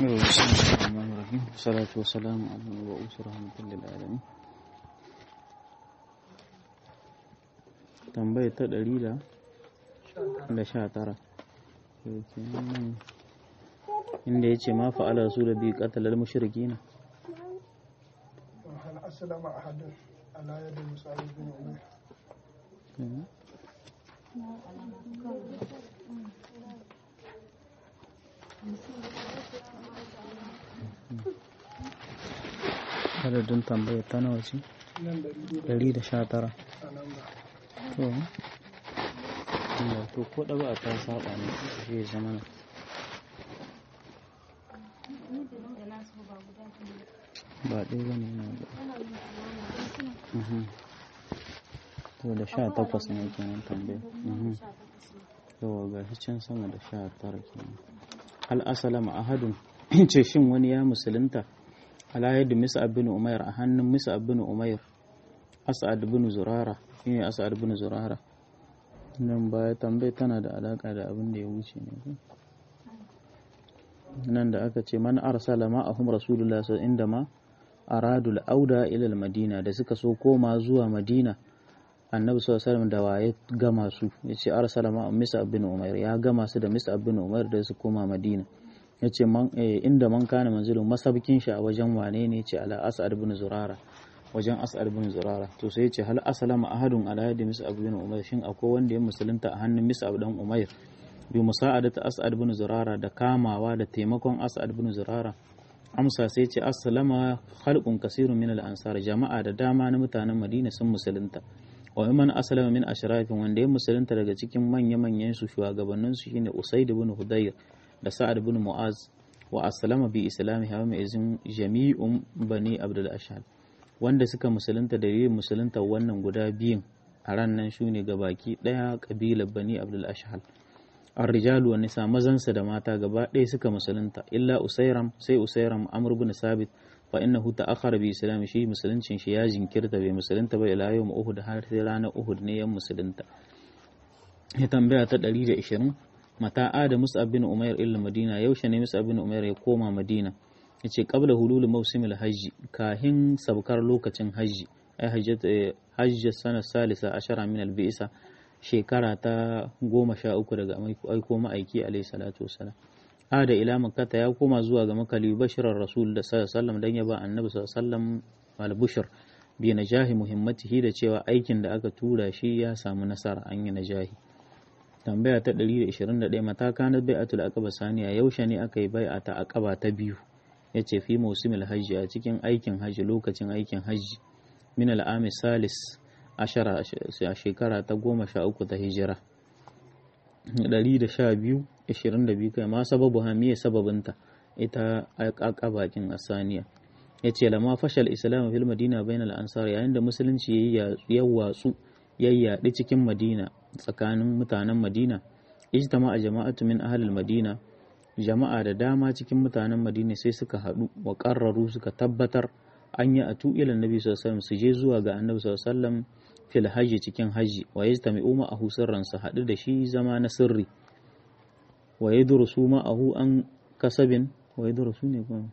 بسم الله الرحمن الرحيم والصلاة والسلام على المبعوث رحمة للعالمين tambaya ta ɗari da da sha tara inda ya ce ma fa'ala su da biyu ƙatalar mashirki na هل أسلم أحد على يد مصعب بن عمير adadin tambaya ta nawa ce nan ɗari biyu ɗari da sha tara a nan ba to Allah to ko ɗaba a ta saba ne zai zama na ba ɗaya ba ne na da Mhm. to da sha takwas ne kenan tambaya Mhm. yawa ga shi can sama da sha tara kenan hal asalama ahadun ce shin wani ya musulunta ala yadda misa bin umair a hannun misa bin umair as'ad bin zurara shine as'ad bin zurara nan baya tambayar tana da alaka da abin da ya wuce ne ko? nan da aka ce man arsala ma'ahum rasulullah sallallahu inda ma aradul auda ila madina da suka so koma zuwa madina annabi sallallahu alaihi wasallam da waye gama su yace arsala ma'ahum misa bin umair ya gama su da misa bin umair da su koma madina yace man eh, inda man kana manzilin masabkin shi a wajen wane ne yace ala as'ad bin zurara wajen as'ad bin zurara to sai yace hal aslama ahadun ala yadi mis'ab bin umair shin akwai wanda ya musulunta a hannun mis'ab dan umair bi musa'adati as'ad bin zurara da kamawa da taimakon as'ad bin zurara amsa sai ce aslama khalqun kasirun min al-ansar jama'a da dama na mutanen madina sun musulunta wa man aslama min ashrafin wanda ya musulunta daga cikin manya-manyan su shugabannin su shine usaid bin hudayr da sa'ad bin mu'az wa aslama bi islami hawa mai izin jami'un bani abdul ashhal wanda suka musulunta da yin musulunta wannan guda biyun a ran nan shine gabaki daya kabilar bani abdul ashhal الرجال والنساء mazansa da mata gaba ɗaya suka musulunta illa usairam sai usairam amr bin sabit fa innahu ta'akhkhara bi islam shi musuluncin shi ya jinkirta bai musulunta ba ila yawm uhud har sai ranar uhud ne ya musulunta ya tambaya ta 120 mata ada mus'ab bin umair illa madina yaushe ne mus'ab bin umair ya koma madina yace qabla hulul mawsimil hajji kahin sabkar lokacin hajji ai hajjat hajjat sana salisa ashara min al-bi'sa shekara ta goma sha uku daga aiko ma'aiki alaihi salatu wasalam ada ila makkata ya koma zuwa ga makali bashirar rasul da sallam dan ya ba annabi sallam al bushir bi najahi muhimmatihi da cewa aikin da aka tura shi ya samu nasara an yi najahi tambaya ta 121 mata kana bai'atul aqaba saniya yaushe ne aka yi bai'a ta aqaba ta biyu yace fi mausimil hajji a cikin aikin hajji lokacin aikin hajji min al-ami salis ashara a shekara ta goma sha uku ta hijira ɗari da sha biyu ashirin da biyu kai ma sababu hamiya sababinta ita bakin asaniya ya ce lama fashal islam fil madina bayan al'ansar yayin da musulunci ya watsu ya yaɗi cikin madina tsakanin mutanen madina ijtama a jama'atu min ahlil madina jama'a da dama cikin mutanen madina sai suka haɗu wa ƙarraru suka tabbatar an yi a tu'ilan nabi sallallahu su je zuwa ga annabi sallallahu fil hajji cikin hajji wa yajtami'u ma'ahu sirran su haɗu da shi zama na sirri wa yadrusu ma'ahu an kasabin wa yadrusu ne kuma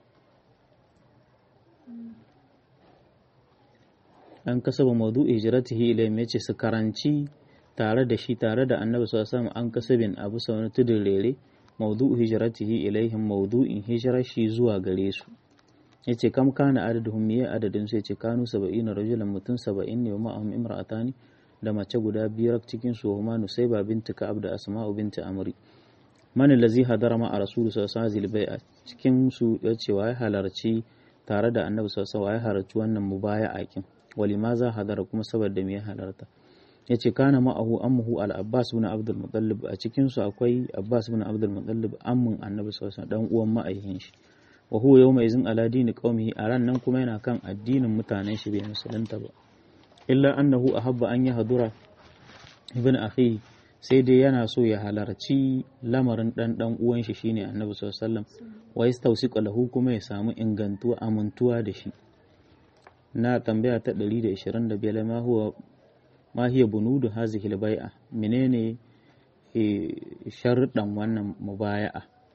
an kasaba mawdu'i hijratihi ilayhim yace su karanci tare da shi tare da annabi sallallahu an kasabin abu sa wani tudun rere mawdu'u hijratihi ilaihim mawdu'in hijirar shi zuwa gare su yace kam kana adaduhum miye adadin su yace kanu 70 rajulan mutum 70 ne wa ma'ahum imra'atani da mace guda biyar cikin su huma nusayba binti ka'ab da asma'u binti amri man allazi hadara ma a rasulu sallallahu alaihi wasallam cikin su yace wa ya halarci tare da annabi sallallahu alaihi wasallam ya halarci wannan mubaya'a kin walimaza hadara kuma saboda me ya halarta yace kana ma'ahu ammuhu al-abbas ibn abdul muttalib a cikin su akwai abbas ibn abdul muttalib ammun annabi sallallahu alaihi wasallam dan uwan ma'aihin shi wa huwa yawma izin ala dini qaumihi a ran nan kuma yana kan addinin mutanen shi bai musulunta ba illa annahu ahabba an yahdura ibn akhi sai dai yana so ya halarci lamarin dan dan uwan shi shine annabi sallallahu alaihi wasallam wa yastawsiqu lahu kuma ya samu ingantuwa amintuwa da shi na tambaya ta 125 ma huwa ma hiya bunudu hazihi al-bai'a menene sharuɗan wannan mubaya'a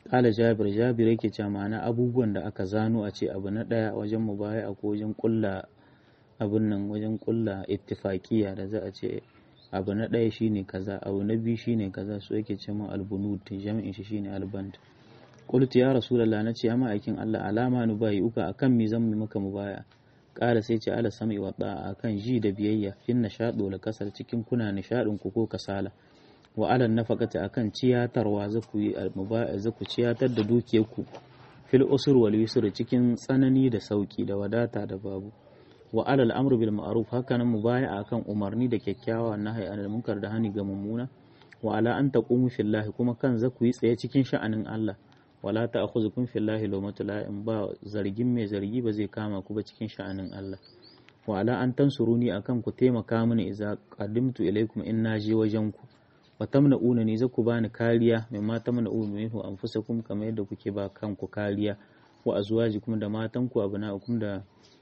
Kala Jabir Jabir yake cewa ma'ana abubuwan da aka zano a ce abu na ɗaya wajen mubaya ko wajen kulla abun nan wajen kulla ittifaqiya da za a ce abu na ɗaya shine kaza abu na biyu shine kaza su yake ce mun albunut jami'in shi shine alband qultu ya rasulullah nace amma aikin Allah alama nu bai uka akan mi zan mi maka mubaya kala sai ce ala sami wa da'a akan ji da biyayya fin nashadu la kasar cikin kuna nishadin ku ko kasala wa ala nafaqati akan ciyatarwa zaku yi almubaya zaku ciyatar da dukiyarku fil usur wal yusr cikin tsanani da sauki da wadata da babu wa alal amru bil ma'ruf hakanan mubaya akan umarni da kyakkyawa nahyi anil munkar da hani ga mummuna wa ala an taqumu fillahi kuma kan zaku yi tsaye cikin sha'anin Allah wala ta'khuzukum fillahi lawmatu la'im ba zargin mai zargi ba zai kama ku ba cikin sha'anin Allah wa ala an tansuruni akan ku taimaka mini idza qaddimtu ilaykum in naji wajen ku wa tamna'una ni zaku bani kariya mimma tamna'u minhu anfusakum kamar yadda kuke ba kanku kariya wa azwajikum da matanku abna'ukum da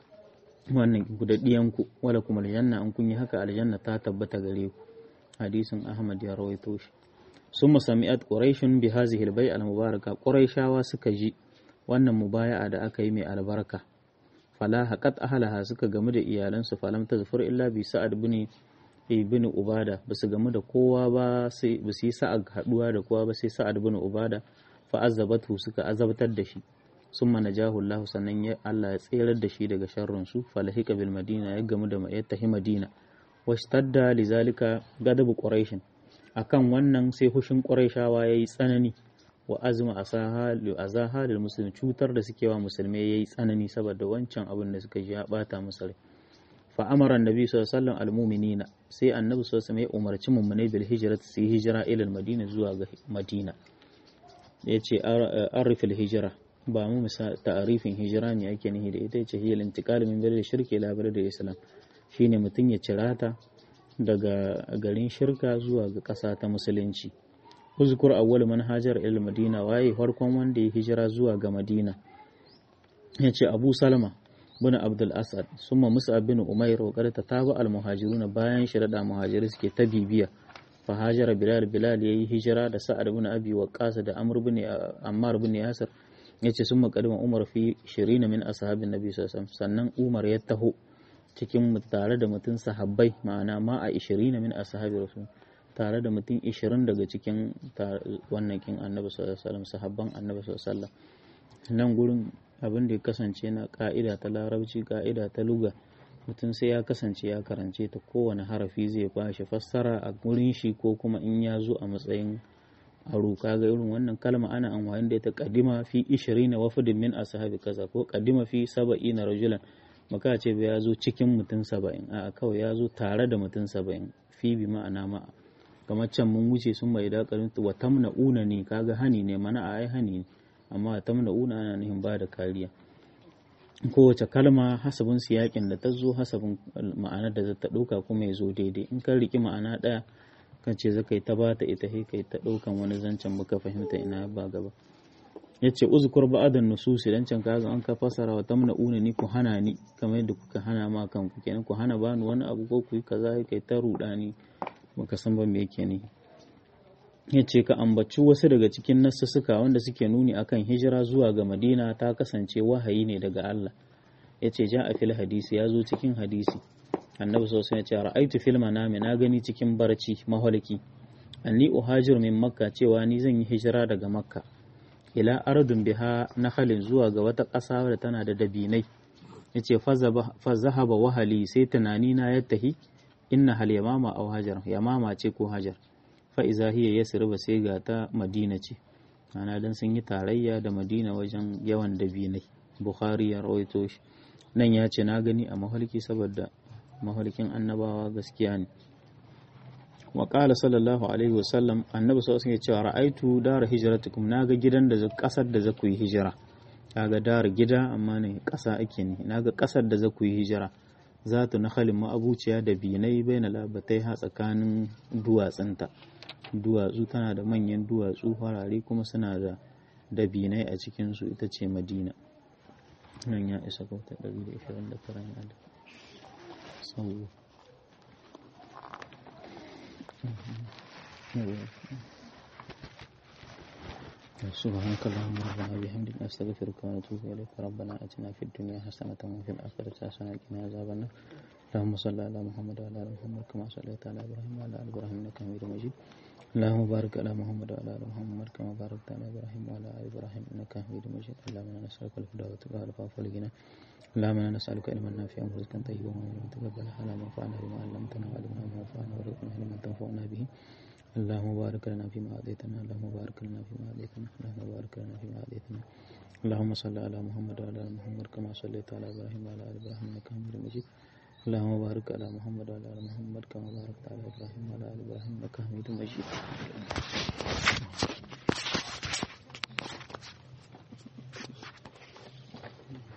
wannan ku da diyanku wala kuma aljanna an kun yi haka aljanna ta tabbata gare ku hadisin Ahmad ya rawaito shi summa sami'at quraishun bi hadhihi al-bay' al-mubaraka quraishawa suka ji wannan mubaya'a da aka yi mai albarka fala haqat ahlaha suka gamu da iyalansu falam tazfur illa bi sa'ad bin ibn ubada basu gamu da kowa ba sai basu yi sa'ad haduwa da kowa ba sai sa'ad bin ubada fa azabatu suka azabtar da shi summa najahu Allah sannan ya Allah ya tserar da shi daga sharrin su falahika bil madina ya gamu da ya tahi madina washtadda lizalika gadabu quraish akan wannan sai hushin quraishawa yayi tsanani wa azma asaha li azaha lil muslim cutar da suke wa musulmai yayi tsanani saboda wancan abin da suka ji ya bata musu rai fa amara annabi sallallahu alaihi wasallam almu'minina sai annabi sallallahu alaihi wasallam ya umarci mummunai bil hijrati su hijira ila madina zuwa ga madina yace arifil hijra ba mu misa ta'arifin hijira ne ake nihi da ita ce hiyal intiqal min bil shirki ila bil islam shine mutum ya cirata daga garin shirka zuwa ga ƙasa ta musulunci uzkur awwal man hajar ila madina waye farkon wanda ya hijira zuwa ga madina yace abu salama bin abdul asad summa mus'ab bin umair wa qad tataba al muhajiruna bayan shirada muhajiri suke ta bibiya fa hajara bilal bilal yayi hijira da sa'ad bin abi waqas da amr bin ammar bin yasir yace sun makadima umar fi shirina min ashabin nabi sallallahu sannan umar ya taho cikin tare da mutum sahabbai ma'ana ma a ishirina min ashabi rasul tare da mutum ishirin daga cikin wannan kin annabi sallallahu alaihi wasallam sahabban annabi sallallahu alaihi wasallam nan gurin abin da ya kasance na ka'ida ta larabci ka'ida ta luga mutum sai ya kasance ya karance ta kowane harafi zai ba shi fassara a gurin shi ko kuma in ya zo a matsayin aro kaga irin wannan kalma ana amfani da ita kadima fi 20 wafdin min ashabi kaza ko kadima fi 70 rajulan maka ce ba ya zo cikin mutum 70 a kawai ya zo tare da mutum 70 fi bi ma'ana ma kamar can mun wuce sun bai da karin wa tamna'una ne kaga hani ne mana a ai hani ne amma tamna'una ana nihin ba da kariya kowace kalma hasabin siyakin da ta zo hasabin ma'anar da ta ɗauka kuma ya zo daidai in ka riki ma'ana ɗaya kan ce zaka yi ta bata ita sai kai ta ɗaukan wani zancen muka fahimta ina ba gaba ya ce uzkur ba'adan nususi dan can kaga an ka fasara wa tamna una ni ku hana ni kamar yadda kuka hana ma kanku kenan ku hana bani wani abu ko ku yi kaza kai ta rudani baka san ba me yake ne ya ce ka ambaci wasu daga cikin nassuka wanda suke nuni akan hijira zuwa ga madina ta kasance wahayi ne daga Allah ya ce ja a fil hadisi ya zo cikin hadisi annabi sosai ya ce ra'aitu fil manami na gani cikin barci maholiki anni uhajir min makka cewa ni zan yi hijira daga makka ila ardun biha nakhalin zuwa ga wata ƙasa da tana da dabinai yace fa zahaba wahali sai tunani na ya tahi inna hal yamama aw hajar yamama ce ko hajar fa iza hiya yasriba sai ga ta madina ce ana dan sun yi tarayya da madina wajen yawan dabinai bukhari ya rawaito shi nan ya ce na gani a mahalki saboda mahalkin annabawa gaskiya ne wa qala sallallahu alaihi wa sallam annabi sallallahu alaihi cewa ra'aitu dara hijratukum naga gidan da kasar da za ku yi hijira kaga dara gida amma ne kasa ake ne naga kasar da za ku yi hijira zatu nakhalin ma'abuciya da binai baina labatai ha tsakanin duwatsunta duwatsu tana da manyan duwatsu farare kuma suna da dabinai a cikinsu ita ce madina nan ya isa kauta 129 ya da sau سبحانك اللهم ربنا وبحمدك نستغفرك ونتوب إليك ربنا آتنا في الدنيا حسنة وفي الآخرة حسنة وقنا عذاب النار اللهم صل على محمد وعلى آل محمد كما صليت على إبراهيم وعلى آل إبراهيم إنك حميد مجيد اللهم بارك على محمد وعلى آل محمد كما باركت على إبراهيم وعلى آل إبراهيم إنك حميد مجيد اللهم إنا نسألك الهدى والتقى والعفاف والغنى اللهم إنا نسألك علما نافعا ورزقا طيبا وعملا متقبلا اللهم انفعنا بما علمتنا وعلمنا ما ينفعنا وارزقنا علما تنفعنا به اللهم بارك لنا فيما أعطيتنا اللهم بارك لنا فيما أعطيتنا اللهم بارك لنا فيما أعطيتنا اللهم صل على محمد وعلى آل محمد كما صليت على إبراهيم وعلى آل إبراهيم إنك حميد مجيد اللهم بارك على محمد وعلى آل محمد كما باركت على إبراهيم وعلى آل إبراهيم إنك حميد مجيد